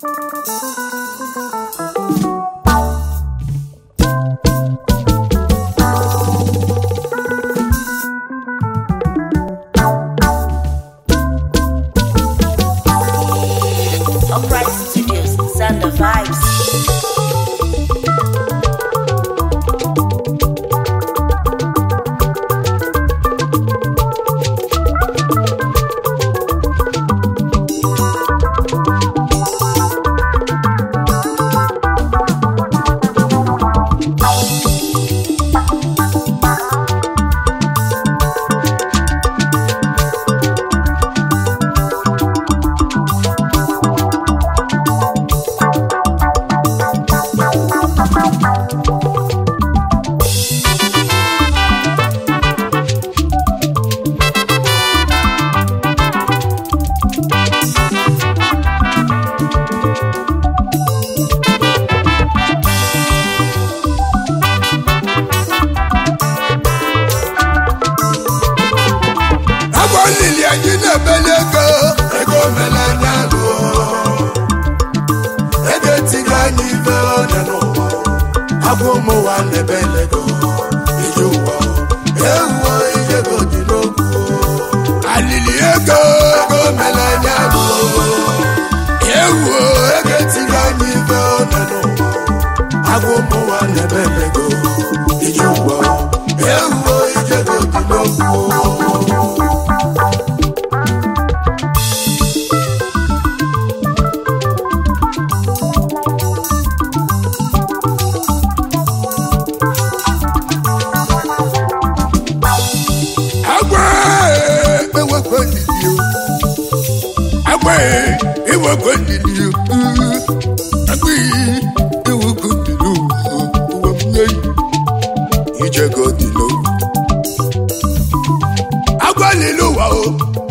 Upright Studios, Sound of Vibes. agwa lili anyị na-ebeli ego ego melanya lụ ego etigo anyị ife onye n'ụwa agwa ụmụnwa na-ebeli ego ije ụwa ewuo ijego dị n'okwu alili ego ego melanya lụ ewuo ego etigo anyị ife onye n'ụwa agwa ụmụnwa na-ebeli ego ije ụwa ewuo ijego dị n'okwu agwa ewekwe ndidi o agwa ewekwe ndidi o agwa ewekwe ndidi o ụwa m nye ijego dị n'owu agwa lili ụwa o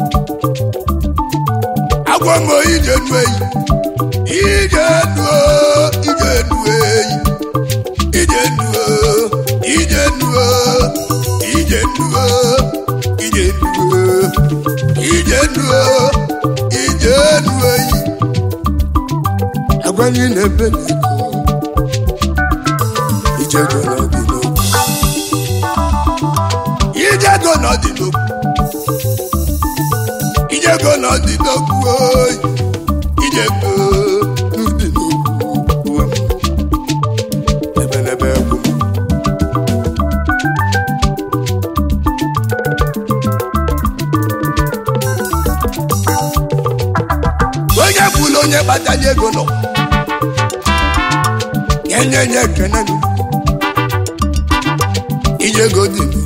agwa m ije nu eyi ije nu o ije nu eyi ije nu o ije nu o ije nu o ije nu o ije nu o ije nu eyi agwa anyị na-ebe n'ego ijego n'ọdị n'okwu ijego n'ọdị n'okwu ijego n'ọdị n'okwu oyi ijego n'ọdị n'okwu ụwa m ebe n'ebe egwu m onye bụla onye kpatara ego nọ nye nye ekene nụ ijego dị nụ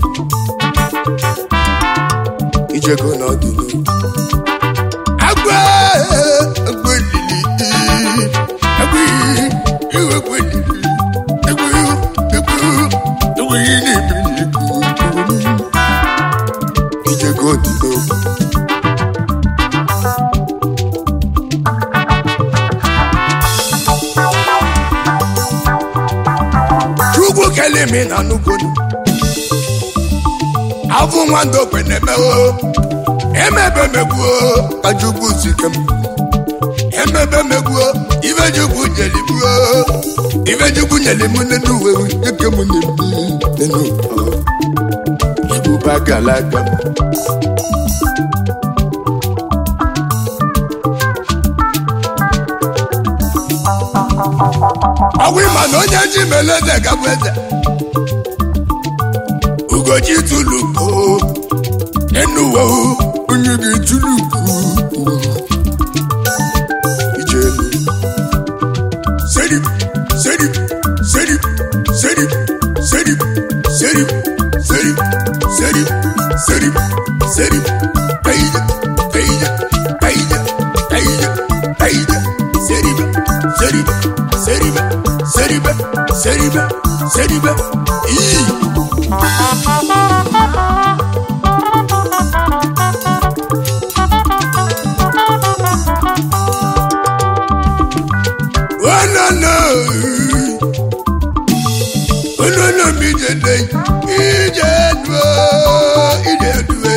ijego na ọdị nụ agwa agwa elili agwa iwe agwa elili agwa agwa agwa ihe na-ebi n'ego ijego dị n'okwu chukwu kelee mi na nugonu afụ nwando kwenemewo emebe megbuo ka chukwu sike m emebe megbuo ife chukwu nyelibuo ife chukwu nyeli m nene uwe eke m na-ebi nene ibuba galaga m ọgwụ ịma na onye ji mele eze gabụ eze ugochi tuluko enuwe onye ga-etuluku ijelu serip serip serip serip serip serip serip serip serip serip kaija kaija kaija kaija kaija serip serip serip serip serip serip ii Oh no no! Oh no no mi jede ije duo ije duo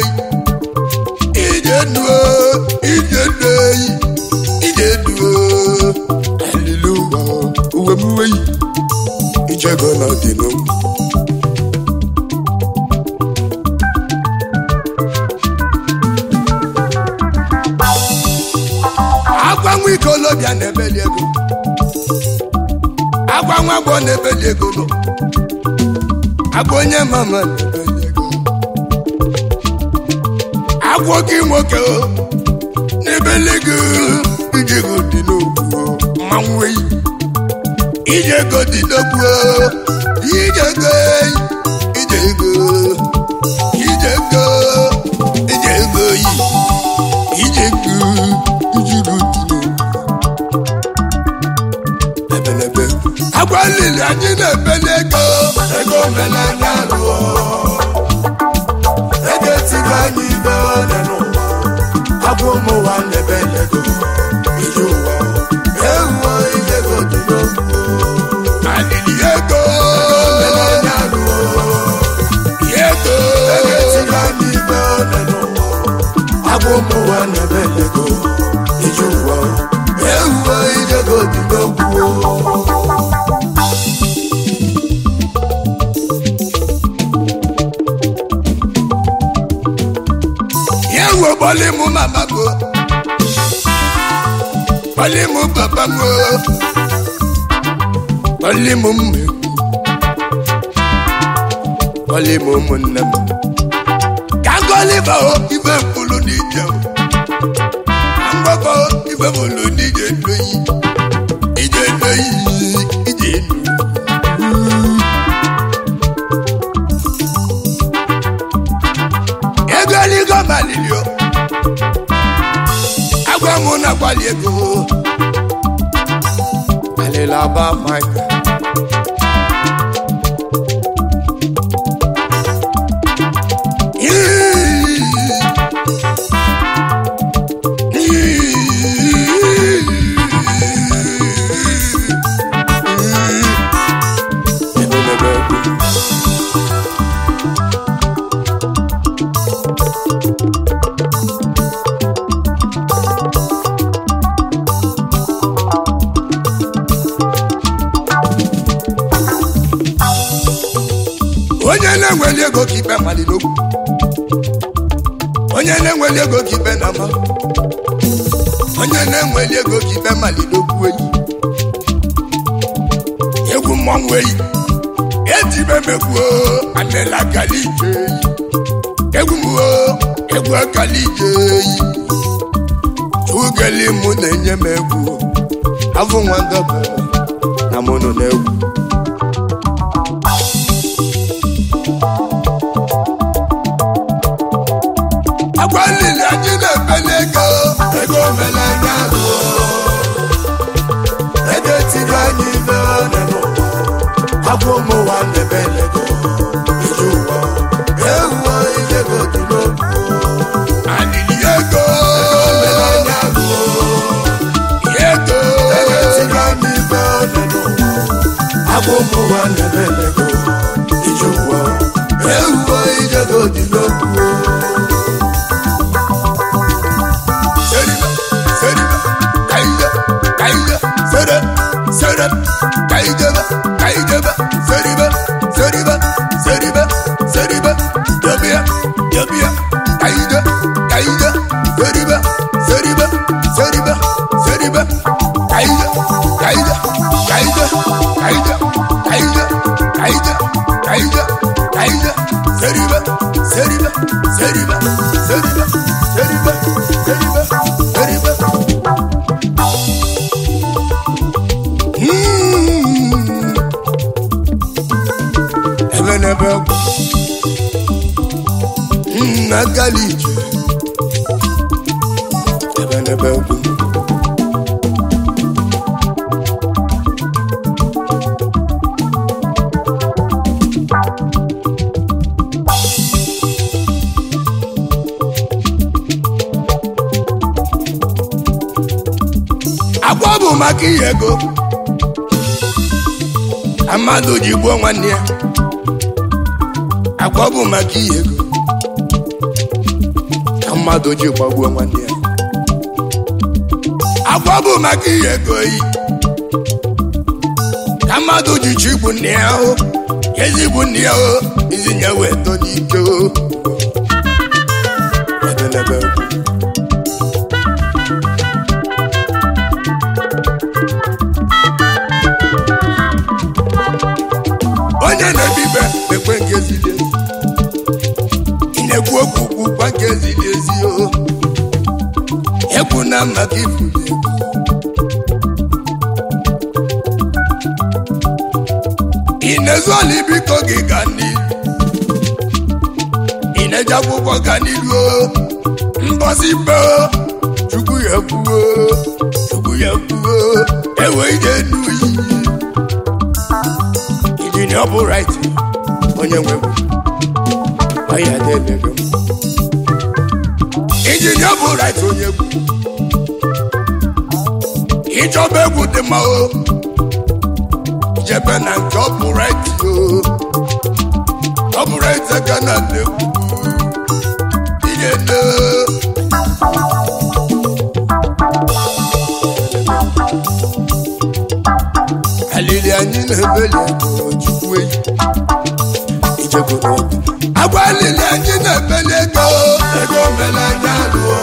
ije duo ije duo ije duo ikolobịa na-ebeli ego agwa nwa agbọ na-ebeli ego nọ agwa onye mama na-ebeli ego agwọ gị nwoke o, na-ebeli ego ije ego dị n'okwu o, mmanwụ eyi ije ego dị n'okwu o, ije ego eyi, ije ego ije ego ije ego yi ije ego ije ego dị n'okwu ebelebe agwa lili anyị na-ebeli ego ego menanya lụọ ego etiri anyị ibe ọdị n'ụwa agwa ụmụ ụwa na-ebeli ego ije ụwa ewuo ije ego dị n'okwu alili ego menanya lụọ ego ego etiri anyị ibe ọdị n'ụwa agwa ụmụ ụwa na-ebeli ego ije ụwa ewuo ije ego dị n'okwu yewo bọ́lí mu màmá go bọ́lí mu bàbá go bọ́lí mu mmekwu bọ́lí mu ụmụnne m kagoli ba o ife mkpụrụ n'ije o mgbakọ ife mkpụrụ n'ije ndoyi ije ndoyi ije ndoyi ego eligo malili o agwa mụ na agbali ego alila ba maka onye na-enweli ego ka ikpe maliri okwu onye na-enweli ego ka ikpe na ama onye na-enweli ego ka ikpe maliri okwu eyi egwu mmanwụ eyi ejibe megbuo amela kali ije eyi egwu mgbuo egwu akali ije eyi ugeli mụ na-enye m egwu afọ nwa ndọba na mụ nọ n'egwu agwa lili anyị na-ebeli ego ego melanya lụọ ego etiri anyị ibe ọdị n'ụwa agwa ụmụ ụwa na-ebeli ego ije ụwa ewuo ije ego dị n'okwu alili ego melanya lụọ ego ego etiri anyị ibe ọdị n'ụwa agwa ụmụ ụwa na-ebeli ego ije ụwa ewuo ije ego dị n'okwu Seribe, seribe, kayıda, kayıda, sere, sere, kayıda, kayıda, seribe, seribe, seribe, seribe, yabiya, yabiya, kayıda, kayıda, seribe, seribe, seribe, seribe, kayıda, kayıda, kayıda, kayıda, kayıda, kayıda, kayıda, kayıda, seribe, seribe, seribe, seribe, seribe, seribe, seribe. Mm. Ebe n'ebe ọgwụ. Mm, agala ije. Ebe n'ebe ọgwụ. agwa bụ maka ihe ego ka mmadụ ji gbuo nwanne ya agwa bụ maka ihe ego ka mmadụ ji gbagbuo nwanne ya agwa bụ maka ihe ego yi ka mmadụ ji chi igbu nne ya ahụ ezigbo nne ya ahụ izinye wee tọ n'ike o Ebe n'ebe okwu. ka ifuru egwu ị na-ezu ala biko gị ga n'ilu ị na-eje akwụkwọ ga n'ilu mbọsi be chukwu ya kwuo chukwu ya kwuo ewe ije n'uyi injinia bụ right onye nwe ọya na-emego injinia bụ right onye egwu ịchọba egwu dị mma o jebe na nke ọ bụ right o ọ bụ right aka na na-egwu ihe na alili anyị na-ebeli ego chukwu eyi ijegoro ọgụ agwa alili anyị na-ebeli ego ego mele anya lụọ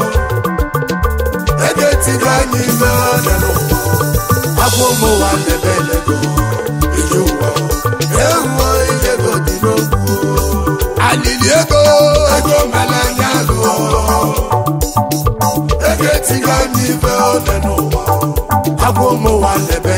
ego etigo anyị ime ọnya n'ụwa agwa ụmụ ụwa na-ebeli ego iji ụwa ewuo ijego dị n'okwu alili ego ego mele anya lụọ ego etigo anyị ime ọnya n'ụwa agwa ụmụ ụwa na-ebeli